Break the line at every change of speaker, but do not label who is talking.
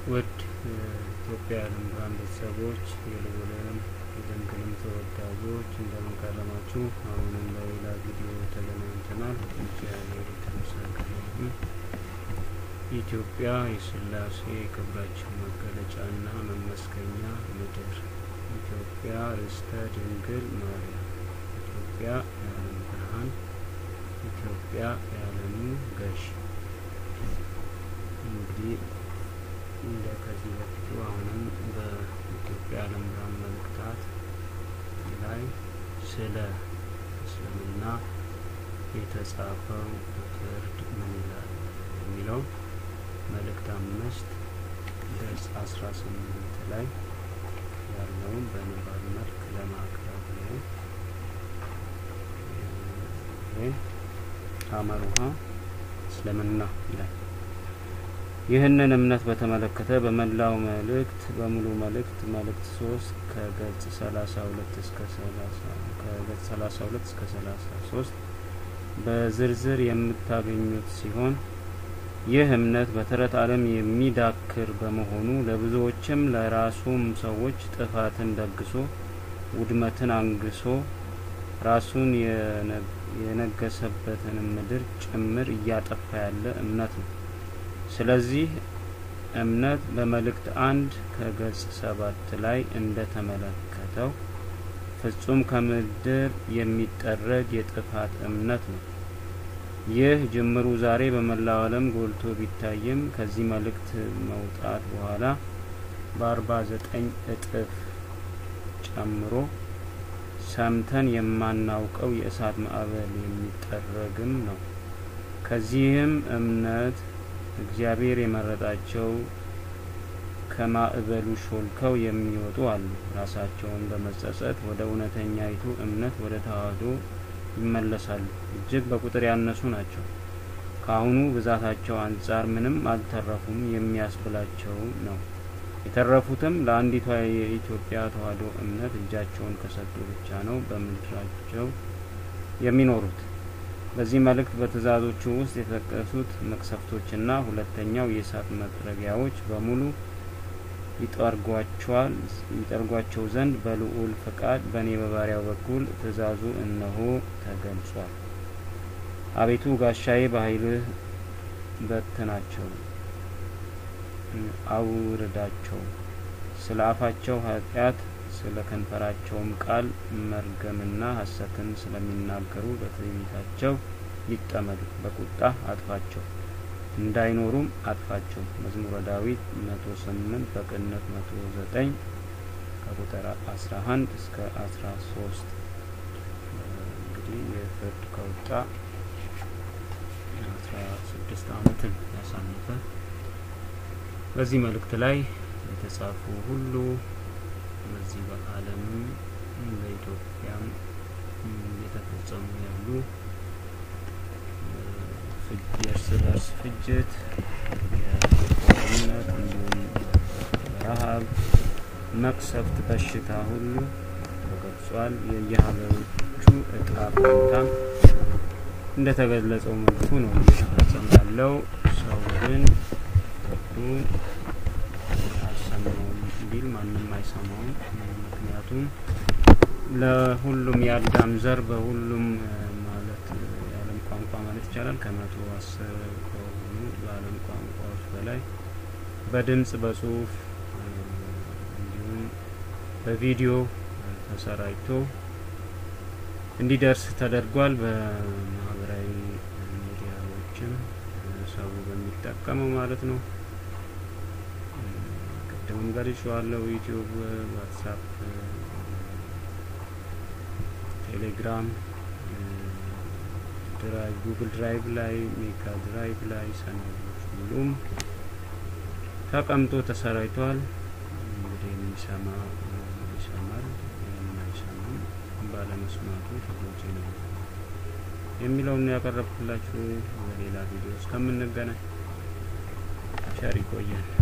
ውድ ኢትዮጵያ የዓለም ብርሃን ቤተሰቦች የልዑልም የድንግልም ተወዳጆች እንደምን ከረማችሁ? አሁንም በሌላ ቪዲዮ ተገናኝተናል። እግዚአብሔር የተመሰገነ ይሁን። ኢትዮጵያ የሥላሴ ክብራችን መገለጫና መመስገኛ ምድር፣ ኢትዮጵያ ርስተ ድንግል ማርያም፣ ኢትዮጵያ የዓለም ብርሃን፣ ኢትዮጵያ የዓለሙ ገዥ። እንግዲህ እንደ ከዚህ በፊቱ አሁንም በኢትዮጵያ የዓለም ብርሃን መልእክታት ላይ ስለ እስልምና የተጻፈው ፍርድ ምን ይላል የሚለው መልእክት አምስት ገጽ አስራ ስምንት ላይ ያለውን በንባብ መልክ ለማቅረብ ነው። ይህ አመሩሃ እስልምና ይላል። ይህንን እምነት በተመለከተ በመላው መልእክት በሙሉ መልእክት መልእክት ሶስት ከገጽ ሰላሳ ሁለት እስከ ሰላሳ ከገጽ ሰላሳ ሁለት እስከ ሰላሳ ሶስት በዝርዝር የምታገኙት ሲሆን ይህ እምነት በተረት ዓለም የሚዳክር በመሆኑ ለብዙዎችም ለራሱም ሰዎች ጥፋትን ደግሶ ውድመትን አንግሶ ራሱን የነገሰበትን ምድር ጭምር እያጠፋ ያለ እምነት ነው። ስለዚህ እምነት በመልእክት አንድ ከገጽ ሰባት ላይ እንደ ተመለከተው ፍጹም ከምድር የሚጠረግ የጥፋት እምነት ነው። ይህ ጅምሩ ዛሬ በመላው ዓለም ጎልቶ ቢታይም ከዚህ መልእክት መውጣት በኋላ በአርባ ዘጠኝ እጥፍ ጨምሮ ሰምተን የማናውቀው የእሳት ማዕበል የሚጠረግም ነው። ከዚህም እምነት እግዚአብሔር የመረጣቸው ከማዕበሉ ሾልከው የሚወጡ አሉ። ራሳቸውን በመጸጸት ወደ እውነተኛይቱ እምነት ወደ ተዋህዶ ይመለሳሉ። እጅግ በቁጥር ያነሱ ናቸው። ከአሁኑ ብዛታቸው አንጻር ምንም አልተረፉም የሚያስብላቸው ነው። የተረፉትም ለአንዲቷ የኢትዮጵያ ተዋህዶ እምነት እጃቸውን ከሰጡ ብቻ ነው በምድራቸው የሚኖሩት። በዚህ መልእክት በትእዛዞቹ ውስጥ የተጠቀሱት መቅሰፍቶችና ሁለተኛው የእሳት መጥረጊያዎች በሙሉ ይጠርጓቸዋል ይጠርጓቸው ዘንድ በልዑል ፈቃድ በእኔ በባሪያው በኩል ትእዛዙ እነሆ ተገልጿል። አቤቱ ጋሻዬ በኃይልህ በትናቸው፣ አውርዳቸው። ስለ አፋቸው ኃጢአት ስለ ከንፈራቸውም ቃል መርገምና ሐሰትን ስለሚናገሩ በትዕቢታቸው ይጠመዱ። በቁጣ አጥፋቸው እንዳይኖሩም አጥፋቸው። መዝሙረ ዳዊት መቶ ስምንት በቅንፍ መቶ ዘጠኝ ከቁጥር አስራ አንድ እስከ አስራ ሶስት እንግዲህ የፍርድ ከወጣ አስራ ስድስት ዓመትን ያሳለፈ በዚህ መልእክት ላይ የተጻፉ ሁሉ በዚህ በዓለምም በኢትዮጵያም የተፈጸሙ ያሉ የእርስ በርስ ፍጅት፣ የጦርነት እንዲሁም ረሀብ፣ መቅሰፍት፣ በሽታ ሁሉ ተገልጿል። የየሀገሮቹ እጣ ፈንታም እንደተገለጸው መልኩ ነው እየተፈጸመ ያለው። ሰው ግን ወዱ አልሰማውም ቢል ማንም አይሰማውም። ምክንያቱም ለሁሉም የአዳም ዘር በሁሉም ማለት የዓለም ቋንቋ ማለት ይቻላል ከመቶ አስር ከሆኑ በዓለም ቋንቋዎች በላይ በድምጽ በጽሁፍ እንዲሁም በቪዲዮ ተሰራጭቶ እንዲደርስ ተደርጓል። በማህበራዊ ሚዲያዎችም ሰው በሚጠቀመው ማለት ነው። ቅድምም ገልጬዋለሁ። ዩቲዩብ፣ ዋትሳፕ፣ ቴሌግራም ድራይቭ ጉግል ድራይቭ ላይ ሜጋ ድራይቭ ላይ ሰነዶች ሁሉም ተቀምጦ ተሰራጭቷል። እንግዲህ የሚሰማ ይሰማል፣ የማይሰማም ባለመስማቱ ተጎጂ ነው የሚለውን ያቀረብኩላችሁ። በሌላ ቪዲዮ እስከምንገናኝ ቸር ይቆየን።